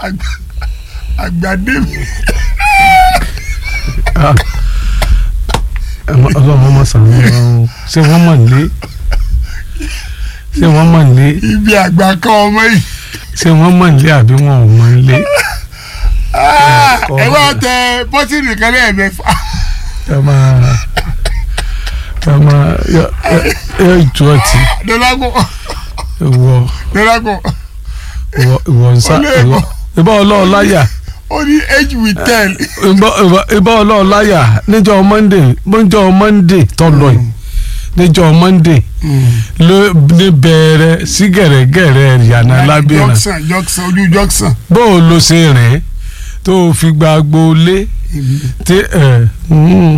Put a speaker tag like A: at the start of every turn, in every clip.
A: Àgbà- àgbàdé mi.
B: ọlọ́run ọmọ sàn án ṣé wọ́n mọ̀ nílé ṣé wọ́n mọ̀ nílé
A: ibi àgbà kan ọmọ yìí.
B: ṣé wọ́n mọ̀ nílé àbí wọn ò mọ̀ nílé
A: Ah,
B: kọ́
A: ẹ wá tẹ bọ́tìnì kan lẹ́ẹ̀mẹ́fà.
B: ẹ máa ẹ máa yọ yọ ìtú ọtí
A: dọ́lágùn
B: ìwọ
A: dọ́lágùn
B: ìwọ ìwọ nsá ìwọ ìbá ọlọ́ọ̀ láyà
A: ó ní age with ten.
B: ìbá ọlọ́ọ̀ láyà níjọ́ monday níjọ́ monday tó lọ yìí níjọ́ monday ló ní bẹ̀rẹ̀ sí gẹ̀rẹ́gẹ̀rẹ́ yànnà lábẹ́rẹ́
A: jọ́ksàn jọ́ksàn ojú jọ́ksàn.
B: bó o lo ṣe rìn tó o fi gba agboolé tí ẹ mm,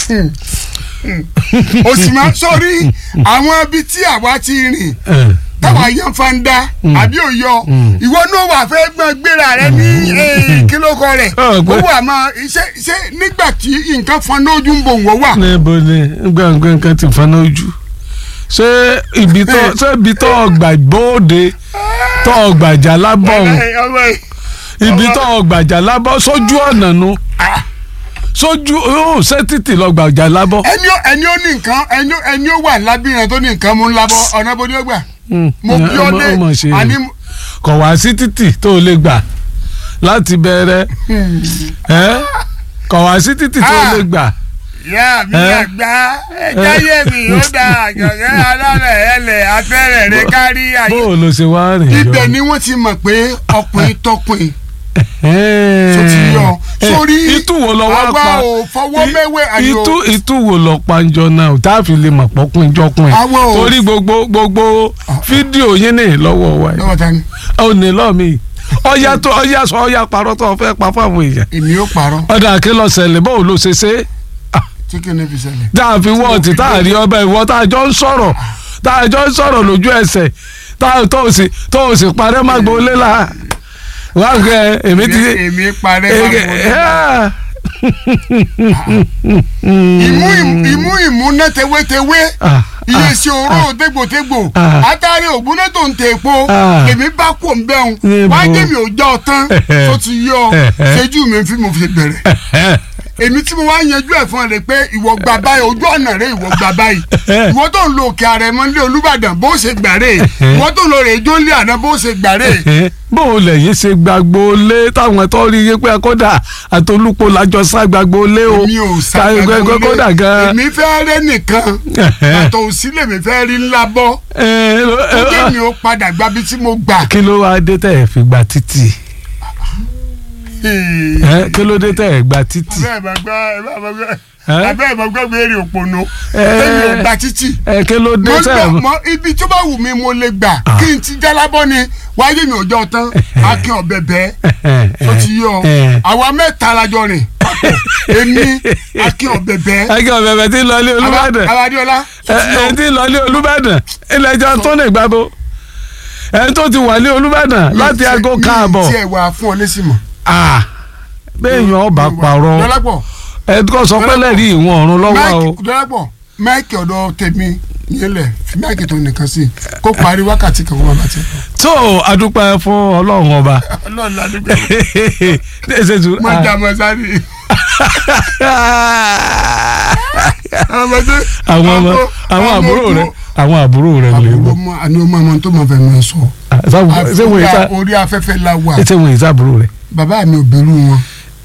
A: o sì máa ń sọrí àwọn ibi tí àwa ti rìn
B: ẹ
A: táwa yan fanda àbí òyọ ìwọ náà wà fẹ́ gbọ́n gbéra rẹ ní eh, kílókọ rẹ̀
B: Ah,
A: ó
B: pé-
A: wà máa ṣe ṣe nígbà tí nǹkan fọn lójú ń bò wọ́n wà.
B: níbo ni gbàngbà nǹkan ti fana ojú ṣé ibi tó ṣé ibi tó ọgbà bóde tó ọgbàjà lábọ̀ ọ̀hún
A: Ẹ, ọmọ yìí.
B: ibi tó ọgbàjà lábọ̀ sójú ọ̀nà nu
A: Ah,
B: sójú ó ṣé títì lọ́gbàjà lábọ̀.
A: ẹni ó ẹni ó ní nǹkan ẹni ó- ẹni ó wà lábìrin tó ní nǹkan mú ńlá bọ ọ̀nà bó ni ó gbà. mo bí ọ dé
B: ọmọ ṣe
A: àní
B: kọ̀ wá sí títì tó o lè gbà láti bẹ̀rẹ̀ ẹ́ kọ̀ wá sí títì tó o lè gbà.
A: ìyá mi
B: Ẹ?
A: àgbà ẹja yé mi ó da àjọ̀gẹ́ alálẹ̀ ẹlẹ̀ afẹ́rẹ̀ rẹ kárí
B: bó
A: ayé.
B: o lo ṣe wá rìn yọ.
A: ibẹ̀ ni wọ́n ti mọ̀ pé ọkùnrin tọkùnrin
B: Ẹ́ẹ̀.
A: tó ti yọ
B: Ẹ,
A: sórí
B: itú wo lọ wá
A: àwa
B: pa
A: ò fọwọ́
B: I-
A: mẹ́wẹ́ àyò
B: itú itú wo lọ panjọ náà tá a fi lè mọ̀ pọ́kùn ìjọkùn ẹ̀
A: Àwa ò-
B: torí gbogbo gbogbo fídíò yín ní lọ́wọ́ wa yìí
A: lọ́wọ́ ta ni
B: ó ní lọ́ọ̀mì ọ̀yà tó ọ̀yà sọ ọ̀yà parọ́ tó fẹ́ pa fáwọn èèyàn
A: èmi ó parọ́
B: ọ̀dà kí lọ ṣẹlẹ̀ báwo ló ṣe ṣe
A: tí kì í ní fi ṣẹlẹ̀.
B: tá a fi wọ́ọ̀tì tá a rí ọbẹ̀ ìwọ tá a jọ ń sọ̀rọ̀ tá a jọ ń sọ̀rọ̀ lójú ẹsẹ̀ tá a tó o sì tó o sì parẹ́ má gbolé la wà á gbẹ èmi ti
A: èmi parẹ́
B: Ege-
A: máa
B: Ah.
A: ìmú ìmú ìmú náà tewétewé
B: Ah,
A: iye ṣe òró tégbòtégbò
B: Ah.
A: àtàrí ògbóná tó ń tẹ epo
B: Ah.
A: èmi bá kò ń bẹ́hùn
B: Níbo?
A: wá jẹ́ mi ò já ọ tán tó ti yọ ṣẹ́jú mi fi mo fi bẹ̀rẹ̀ èmi tí mo wá yanjú ẹ̀ fún ẹ rẹ pé ìwọ gba báyìí ojú ọ̀nà rẹ ìwọ gba báyìí ìwọ tó ń lo òkè àrẹ̀mọ nílé Olúbàdàn bó ṣe gbà rè ìwọ tó ń lo rè jó nílé àná bó ṣe gbà rè
B: bó o lẹ̀ yìí ṣe gbàgbó lé táwọn tó rí yé pé kódà àtolúpo lájọ sá gbàgbó lé o
A: mi ò
B: Ká-
A: sàgbàgbọ́
B: kódà
A: lé
B: gan.
A: èmi fẹ́ rẹ́ nìkan àtọ̀ òsílẹ̀ mi fẹ́ rí ńlá bọ́
B: Ẹ, ló- ẹ,
A: ó jẹ́ mi ó padà gbabi tí mo gbà.
B: kí ló wá dé tẹ̀ ẹ̀ fi gba títì Ẹ, kí ló dé tẹ̀ ẹ̀ gba títì
A: abẹ́ ẹ̀ máa gbọ́ ẹ̀ máa gbọ́
B: Ẹ?
A: abẹ́ ẹ̀ máa gbọ́ béèrè òpònú
B: Ẹ.
A: èmi ò gba títì
B: ẹ kí ló dé
A: mo
B: tẹ̀
A: gbọ́
B: ẹ̀
A: mọ ibi tó bá wù mí mo lè gbà kí n ti jálábọ́ ni wáyé mi ò jọ tán akin ọ̀bẹ bẹ́ẹ̀ tó ti yọ àwa mẹ́ta la jọ rìn papọ̀ èmi akin ọ̀bẹ bẹ́ẹ̀
B: akẹ́ ọ̀bẹ̀bẹ̀ tí ń lọ ilé Olúbàdàn
A: Abadiola tó ti yọ
B: ẹ tí ń lọ ilé Olúbàdàn ilẹ̀ ẹjọ́ tó lè gbàgbó ẹ tó ti wà ní Olúbàdàn láti aago káàbọ̀
A: tí ẹ wà fún ọ lẹ́sìn mọ̀.
B: Ah, béèyàn ọba parọ́
A: dọ́lápọ̀
B: ẹ kọ́ sọ pé lẹ́rìí ìwọ̀n ọ̀run lọ́wọ́ o.
A: máìkì dọ́lápọ̀ máìkì ọ̀dọ̀ tèmi yẹlẹ̀ fi máìkì tó nìkan sí kó parí wákàtí kan kó má bàtí.
B: tó adúpẹ́ fún ọlọ́run ọba.
A: ọlọ́run ládùúgbò
B: ṣe tún.
A: mo jà mọ́ sáré.
B: àwọn ọmọ àwọn àbúrò rẹ àwọn àbúrò rẹ lè
A: àbúrò
B: wọ.
A: mọ àní ọmọ ọmọ tó máa fẹ́ mọ sọ.
B: ṣé wọn ìta
A: orí afẹ́fẹ́ la wà
B: ṣé wọn ìta àbúrò rẹ.
A: bàbá mi ò bẹ̀rù wọn.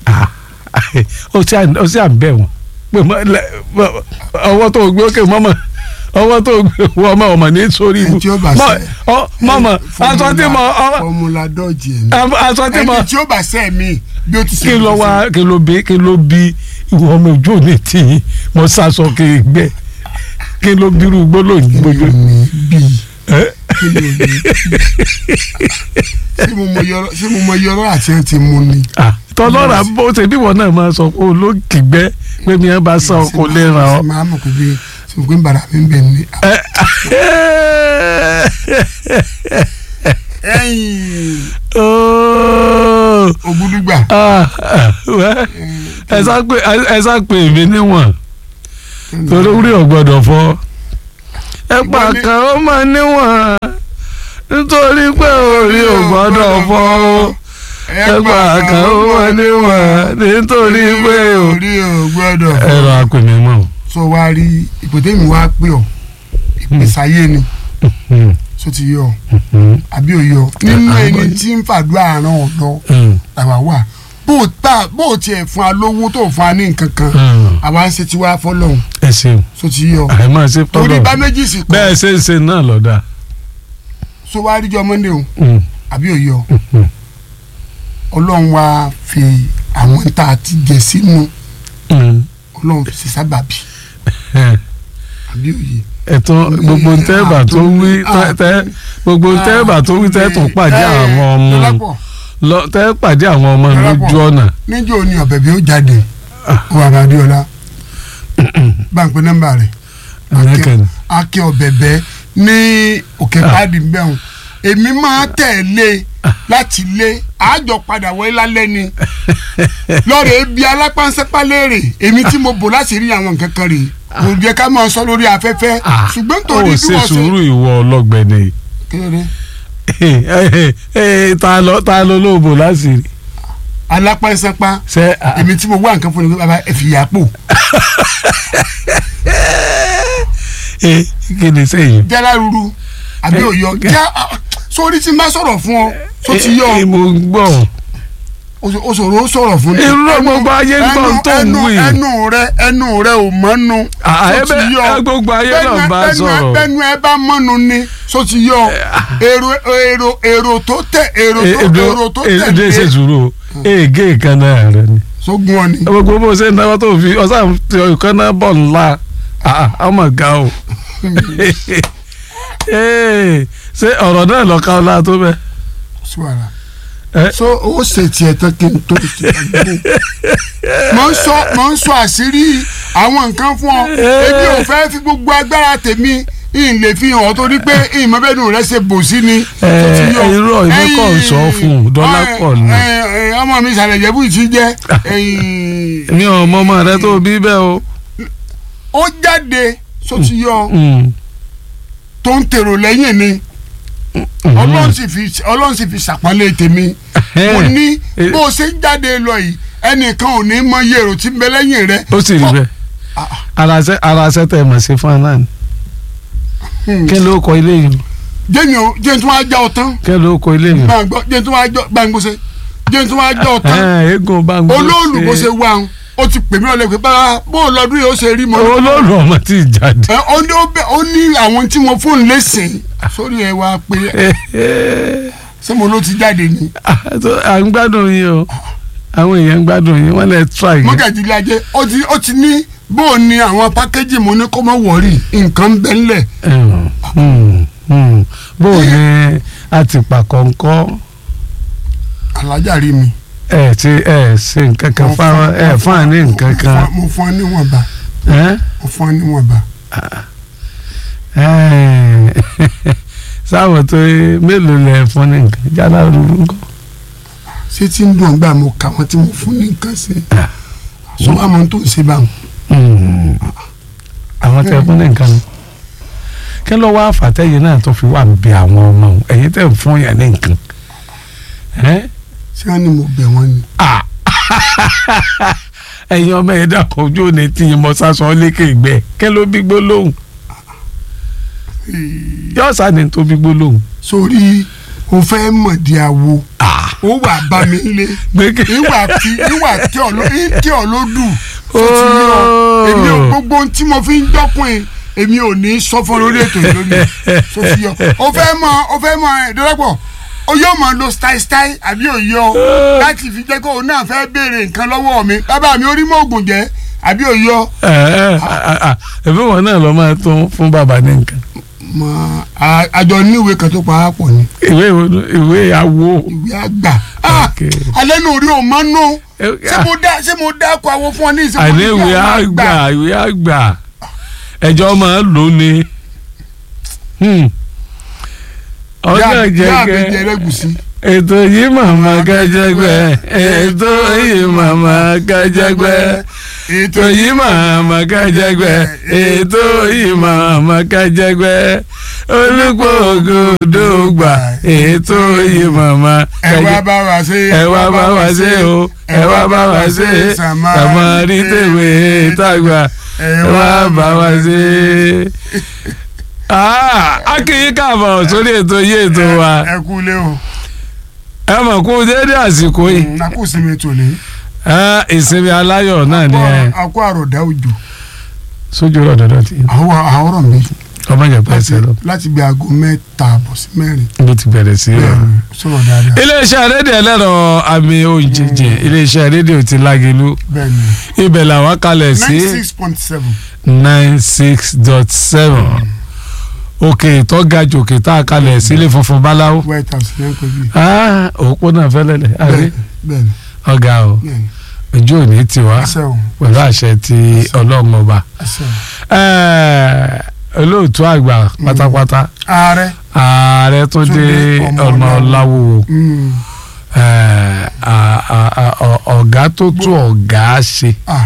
B: ó sì à ń bẹ̀ wọ́n pé mọ- lẹ- mọ- ọwọ́ tó gbé ókè mọ́mọ́ ọwọ́ tó gbé wọ́n ọmọ ọmọ ní sórí ibu
A: Ẹni tí ó bá
B: Mọ-
A: ṣe-
B: ọ- mọ́mọ́ aṣọ tí mo ọ-
A: fọmùlà dọ́ọ̀jì ẹ̀ ní.
B: aṣọ tí mo
A: ẹni tí ó bá sẹ́ mi bí ó ti ṣe
B: kí ló wá kí ló bí kí ló bí ìwọ ọmọ ojú òní tì í mo sàṣọ kí n gbẹ kí ló bírú gbólóyìn gbójú.
A: mi bíi
B: ẹ?
A: kí ni òní bíi ṣé mo mọ yọrọ ṣé mo mọ yọrọ àti ẹ ti mú ni.
B: Ah, tọlọ́ra bó ṣe bí wọn náà máa sọ pé olókìgbẹ́ pé mi ẹ bá sọ kò lè ràn
A: ṣe
B: ọ́.
A: máa mọ̀ pé bí ṣe mo pé ń bàrà mi ń bẹ̀ ní. ẹ̀yìn
B: Ooo.
A: ògúdúgbà
B: Ah, ah, wẹ́, ẹ sá pé ẹ sá pé èmi níwọ̀n torí orí ọ̀gbọ́dọ̀ fọ́ ẹ pa
A: Ìwọ ni-
B: kan ó máa níwọ̀n nítorí pé orí ọ̀gbọ́dọ̀ fọ́ o ẹgbà kan ó wọlé wọn nítorí pé o.
A: orí ò gbọ́dọ̀
B: ẹ̀rọ akùnmí mọ̀
A: sọ wá rí ìpètè mi wá pé ọ ìpèsáyé ni sọ ti yọ àbí òyọ nínú ẹni tí ń fàdúrà àrùn ọ̀dọ́ làwa wà bó o ta bó o tiẹ̀ fún wa lówó tó fún wa ní nǹkan kan àwa ń ṣe tiwa fọlọ́hún
B: ẹ ṣeun
A: sọ ti yọ
B: àìmọ̀ ṣe
A: torí
B: fọlọ́
A: bá méjì sì kọ́
B: bẹ́ẹ̀ ṣe ń ṣe náà lọ́dà.
A: sọ wá rí jọ mọ́ndé o àbí òyọ ọlọ́run wá fi àwọn tá a ti jẹ sínú ọlọ́run fi ṣe sábàbí àbí òye.
B: ẹ̀tọ́ gbogbo ntẹ́ẹ̀bà tó wí tẹ́- tẹ́ gbogbo ntẹ́ẹ̀bà tó wí tẹ́ tún pàdé àwọn ọmọ
A: Dọ́lápọ̀,
B: lọ tẹ́ pàdé àwọn ọmọ lójú ọ̀nà.
A: níjọ́ ni ọ̀bẹ bí ó jáde ó wà bá Adéọlá báńkì nọ́mbà rẹ̀
B: Amẹ́kẹ̀ni.
A: akẹ́ ọ̀bẹ̀bẹ̀ ní òkè pàdé bẹ́hùn èmi máa tẹ̀lé láti lé àjọ padà wọlé lálẹ́ ni lọ́rọ̀ ebi alápánsẹ́pá léèrè èmi tí mo bò láti rí àwọn nǹkan kan rè kò jẹ́ ká máa sọ lórí afẹ́fẹ́ ṣùgbọ́n torí
B: ó
A: bí
B: ṣe
A: wọ́n ṣe
B: sùúrù ìwọ ọlọ́gbẹ̀ni.
A: kéré
B: ta ló ta ló lóòbò láti rí.
A: alápánsẹ́pá
B: ṣe
A: èmi tí mo wá nǹkan fún ni pé bàbá ẹ fi yà pò
B: kí ni sẹ́yìn.
A: jẹ́lá ruru àbí òyọ já sórí tí n bá sọ̀rọ̀ fún ọ tó ti yọ
B: mo ń gbọ́.
A: o sọ̀rọ̀ ó sọ̀rọ̀ fún ni.
B: irú gbogbo ayé ń gbọ́ tó ń
A: ẹnu
B: wí.
A: ẹnu rẹ ẹnu rẹ ò mọ́nu tó ti yọ
B: ẹbẹ gbogbo ayé náà bá
A: Bẹ́nu-
B: sọ̀rọ̀.
A: bẹ́nu ẹ bá mọ́nu ni tó ti yọ èrò èrò èrò tó tẹ èrò tó èrò tó
B: èdè ṣe
A: tẹ̀lé
B: sùúrù o ègé kan náà rẹ ni.
A: sógun ọ ni.
B: gbogbo bó ṣe ń náwó tó fi ọ̀sán ti ọ̀kan náà bọ̀ ńlá ọmọ ga o. Ee, ṣé ọ̀rọ̀ náà lọ́ka ọlá tó bẹ́ẹ̀.
A: sí wàhálà
B: Ẹ?
A: so ó ṣe tiẹ̀ tán kí n tó ṣe àgbo mo ń sọ mo ń sọ àṣírí àwọn nǹkan fún ọ èmi ò fẹ́ fi gbogbo agbára tèmi ìn lè fi hàn ọ́ torí pé ìmọ̀bẹ́nu rẹ ṣe bò sí ni.
B: Ẹ,
A: tó ti yọ.
B: irọ́ ìwé kọ́ ń sọ fún un, dọ́là
A: Ẹ,
B: pọ̀ ni.
A: ẹ, ẹ, ọmọ mi ìsàlẹ̀ ìjẹ́bú ti jẹ́ ẹ̀yìn,
B: mi ò mọ ọmọ rẹ tó bí bẹ́ẹ̀ o.
A: ó jáde tó ti yọ
B: Mm.
A: tó ń tèrò lẹ́yìn ni ọlọ́run sì fi ọlọ́run sì fi ṣàpọ́nlé tèmi mo ní
B: Eh.
A: bó o ṣe ń jáde lọ yìí ẹnìkan ò ní mọ iye èrò tí ń bẹ lẹ́yìn rẹ.
B: ó sì rí bẹ́ẹ̀ aláṣẹ aláṣẹ tẹ̀ mọ̀ sí fún anáà ni kí ló kọ ilé yìí
A: jẹ́ni o jẹ́ni tí wọ́n á já ọ tán
B: kí ló kọ ilé yìí.
A: gbàngbọ́ jẹ́ni tí wọ́n á jọ gbàngbọ́sẹ̀ jẹ́ni tí wọ́n á já ọ tán
B: Ẹ, eégún bá ń gbọ́
A: olóòlù bó ṣe wà ń ó ti pè mí ọ̀lẹ́ pé bá bó o lọ́dún yìí ó ṣe rí mọ́.
B: olóòlù ọmọ tí ì jáde.
A: ẹ ó ní ó bẹ ó ní àwọn tí mo fóònù lẹ́sìn sórí ẹ wá pé ṣé mo ló ti jáde ni.
B: à ń gbádùn yín o àwọn èèyàn ń gbádùn yín wọ́n lè try yín.
A: mọ́gàjìlẹ̀ ajé ó ti ó ti ní bó o ní àwọn pákéjì mo ní kó má wọ̀rí nǹkan ń bẹ ńlẹ̀.
B: Mm, mm, mm. bó o ní àtìpà kọ̀ọ̀kan
A: alájà rí mi.
B: ẹ ti ẹ ṣe nǹkan kan fáwọn ẹ fún àní nǹkan kan.
A: mo fún ọ níwọ̀nba
B: ẹ?
A: mo fún ọ níwọ̀nba.
B: Ẹ, sáwọn tó mélòó lẹ fún ní nǹkan jálá rúru nǹkan.
A: ṣé tí ń dùn gbà mo kà wọ́n tí mo fún ní nǹkan ṣe. sọ wá mọ tó ń ṣe báwọn.
B: Mm. àwọn tẹ fún ní nǹkan ni kí ló wá fàtẹ́yìn náà tó fi wà ń bẹ àwọn ọmọ òun ẹ̀yin tẹ̀ ń fún yàn ní nǹkan. Ẹ?
A: ṣé wọ́n ní mo bẹ̀ wọ́n ni.
B: Ah. ẹ̀yin ọmọ ẹ̀ dàpọ̀ ojú ò ní tí yín mọ sásán lékè gbẹ kí ló bí gbólóhùn yóò sáni tó bí gbólóhùn.
A: sórí o fẹ́ mọ̀ di awo ó wà bá mi lé
B: gbẹ́kẹ̀
A: ìwà tí ìwà tí ọ ló tí ọ ló dù tó ti yọ èmi ò gbogbo ohun tí mo fi ń dọ́kùn èmi ò ní sọ fún lórí ètò yìí lónìí tó ti yọ o fẹ́ mọ o fẹ́ mọ ìdọ́rọ́pọ̀ o yóò mọ lo style style àbí òyọ láti fi jẹ́ kó o náà fẹ́ béèrè nǹkan lọ́wọ́ mi bàbá mi orí mọ́ ògùn jẹ́ àbí òyọ.
B: ẹ̀fọ́ wọn náà lọ máa tún fún bàbá ní nǹkan.
A: mọ a- àjọ níwèé kan tó pa á pọ̀ ni
B: ìwé ìwé awo.
A: ìwé àgbà Ah,
B: Okay.
A: alẹ́ nù orí ò mọ́ nù
B: Eh,
A: ṣé mo dá ṣé mo dá kó àwọn fún ọ ní ìsìnkú
B: àní ìwé àgbà ìwé àgbà ẹjọ́ máa lò ní. ọjọ́
A: yá mi jẹ
B: jẹ́gẹ́
A: ẹlẹ́gùsí.
B: ètò yìí màmá kájẹgbẹ́ ètò yìí màmá kájẹgbẹ́
A: ètò
B: ètò yìí màmá kájẹgbẹ ètò yìí màmá kájẹgbẹ olùpọ̀ ògùdùgbà ètò yìí màmá
A: ẹ wá bá wa ṣe
B: ẹ wá bá wa ṣe o ẹ wá bá wa ṣe sàmárì tèwé tàgbà ẹ wá bá wa ṣe. a kì í káàbọ̀ sórí ètò yìí ètò wa
A: ẹ kú lé o
B: ẹ mọ̀ kú déédé àsìkò yìí
A: nakú sinmi tòní
B: ẹ ìsinmi aláyọ̀ náà ni ẹ
A: akó àròdá òjò
B: sójú rọ̀ dọ́dọ̀ tí
A: àwọn àwòrán mi
B: ọmọ yẹn pẹ́ sẹ́ lọ
A: láti bí aago mẹ́ta àbọ̀ sí mẹ́rin
B: ló ti bẹ̀rẹ̀ sí rẹ̀.
A: sọ̀rọ̀ dáadáa
B: iléeṣẹ́ rédíò ẹlẹ́rọ àmì òǹjẹ̀jẹ̀ iléeṣẹ́ rédíò ti Lágelú
A: bẹ́ẹ̀ ni
B: ibẹ̀ làwọn kalẹ̀ sí
A: ninety six point seven
B: nine six dot seven òkè tó ga jù òkè tá a kalẹ̀ sílé funfun báláwo
A: white house ní ẹ̀kọ́ bíi
B: Ah, òpó náà fẹ́lẹ́lẹ̀ àrí
A: bẹ́ẹ̀ ni
B: ọ̀gá o
A: bẹ́ẹ̀ ni
B: ojú òní tiwa
A: àṣẹ o
B: pẹ̀lú àṣẹ ti ọlọ́run ọba
A: àṣẹ o.
B: Eh, olóòtú àgbà pátápátá
A: ààrẹ
B: ààrẹ tó dé
A: Túndé
B: ọ̀nà
A: Ọmọláwo.
B: ọ̀làwò
A: mm,
B: Eh, a- a- a- ọ- ọ̀gá tó tún ọ̀gá ṣe.
A: ah,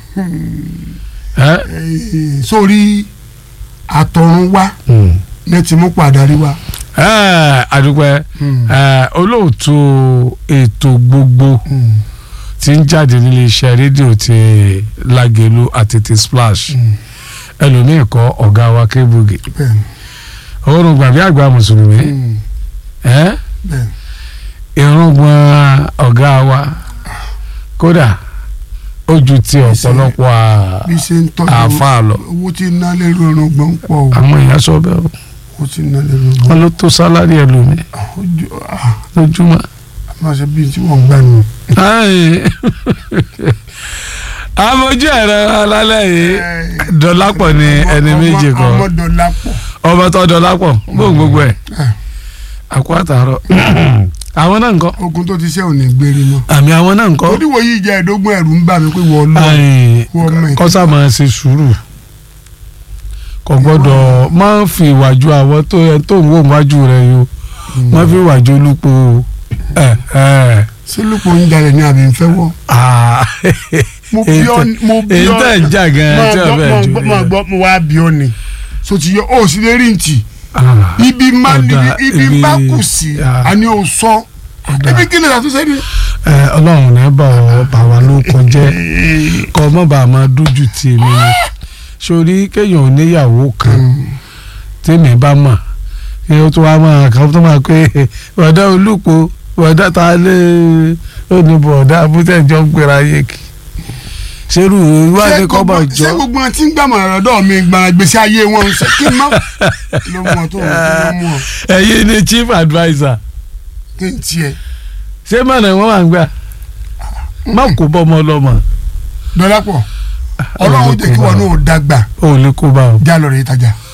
B: Eh?
A: eh, sórí àtọ̀run wá
B: Mm.
A: ní ti mú pàdárí wá.
B: Eh, àdúpẹ́
A: Mm,
B: eh, olóòtú ètò gbogbo
A: mm,
B: tí ń jáde nílé iṣẹ́ rédíò ti Lágelú àti ti Splash
A: mm,
B: ẹlòmíì kọ́ ọ̀gá wa Kébùgì
A: bẹ́ẹ̀ ni
B: òórùn gbàgbé àgbà mùsùlùmí
A: mm,
B: eh?
A: bẹ́ẹ̀ ni.
B: irùngbọ̀n ọ̀gá wa kódà ó ju ti ọ̀pọ̀lọpọ̀ à-
A: bí ṣe ń tọ́jú
B: àáfàá lọ
A: owó tí ń ná lérò ọ̀run gbọ́n pọ̀ o
B: àwọn èèyàn sọ bẹ́ẹ̀ o
A: owó tí ń ná lérò ọ̀run
B: wọn ló tó sálárì ẹlòmíì lójúmọ́.
A: máa ṣe bíi tí wọ́n ń gbà nù.
B: Ai. amójú ẹ̀rọ alálẹ̀ yìí dọ́lápọ̀ ni ẹni méjì kan
A: ọmọ dọ̀lápọ̀
B: ọmọ tó dọ́lápọ̀ bóun gbogbo ẹ̀
A: Ah.
B: àkó àtàrọ̀ àwọn náà ń kọ́
A: ogun tó ti ṣe ò ní gbérí mọ́.
B: àmì àwọn náà ń kọ́
A: oníwò yìí jẹ́ ẹ̀ẹ́dógún ẹ̀rù ń bà mí pé wọ́n lọ
B: Ai,
A: wọ́n mọ̀ ẹ́.
B: kọ́sà máa ṣe sùúrù kò gbọ́dọ̀ máa ń fi ìwàjú àwọn tó yẹ tó ń wò wájú rẹ̀ yó máa fi ìwàjú olúpo ẹ̀ ẹ̀
A: ṣé lóko ń jalè ní àbí ń fẹ́ wọ́.
B: ah
A: mo bí ọ mo bí
B: èyí
A: ọ
B: tẹ̀ ń jà gan-an tí
A: máa
B: ọ̀bẹ
A: gbọ́-
B: jù
A: máa gbọ́- máa gbọ́ mo wá bí ọ ni so ti yọ ó sì lè rí ntì
B: Ah.
A: ibi má
B: Ọ̀dà,
A: ibi ibi
B: ibi-
A: bá kù sí
B: Ah.
A: àní ò sọ
B: Ọ̀dà.
A: ibi kí ni àtúnṣe ni.
B: ẹ ọlọ́run ní bá ọ bá wa ló kọjẹ́ kọ́ ọ mọ̀ bá a máa dójú tì mí ni sórí kéèyàn ò níyàwó kan tèmi bá mọ̀ kí ó tó wá máa kàn tó máa pé bọ̀dá olùpọ̀ bọ̀dá ta lé oníbọ̀ ọ̀dà abútẹ́jọ́ ń gbéra yé kí ṣerú ìwádìí kọ́ bá
A: ṣé
B: jọ
A: gbogbo wọn ti ń gbàmọ̀ ọ̀dọ́ mi gbàrà gbèsè ayé wọn ń sọ kí n má ló mú ọ tó ló mú ọ
B: ẹ̀yin ni chief adviser
A: kí n tiẹ̀
B: ṣé mọ̀nà wọn wà ń gbà má kó bọ́ ọmọ ọlọ́mọ
A: dọ́lápọ̀ ọlọ́run jẹ́ kí wọn náà dàgbà
B: ò lè kó bá ọ.
A: já lọ rẹ̀ ìtajà.